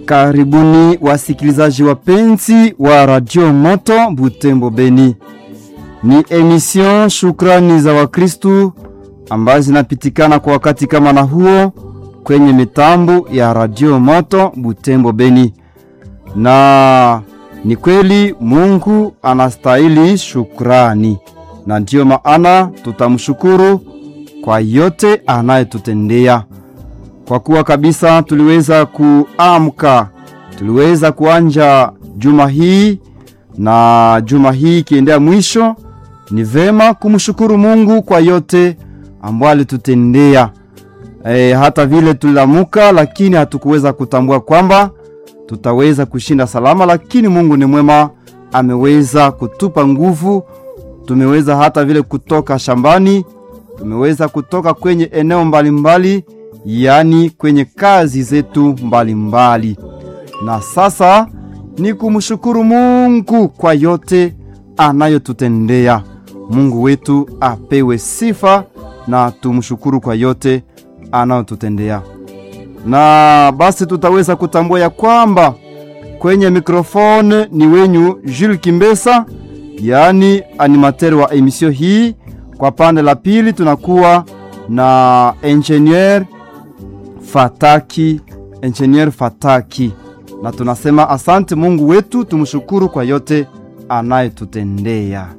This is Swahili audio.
Karibuni wasikilizaji wapenzi wa Radio Moto Butembo Beni. Ni emission Shukrani za Wakristu ambazo zinapitikana kwa wakati kama na huo kwenye mitambo ya Radio Moto Butembo Beni. Na ni kweli Mungu anastahili shukrani, na ndiyo maana tutamshukuru kwa yote anayetutendea kwa kuwa kabisa tuliweza kuamka, tuliweza kuanja juma hii na juma hii ikiendea mwisho. Ni vema kumshukuru Mungu kwa yote ambayo alitutendea. E, hata vile tulilamuka, lakini hatukuweza kutambua kwamba tutaweza kushinda salama, lakini Mungu ni mwema, ameweza kutupa nguvu. Tumeweza hata vile kutoka shambani, tumeweza kutoka kwenye eneo mbalimbali mbali, yaani kwenye kazi zetu mbalimbali mbali. Na sasa ni kumshukuru Mungu kwa yote anayotutendea. Mungu wetu apewe sifa na tumshukuru kwa yote anayotutendea. Na basi tutaweza kutambua ya kwamba kwenye mikrofone ni wenyu Jules Kimbesa, yaani animateur wa emisio hii. Kwa pande la pili tunakuwa na engineer Fataki, engineer Fataki, na tunasema asante Mungu wetu, tumshukuru kwa yote anayetutendea.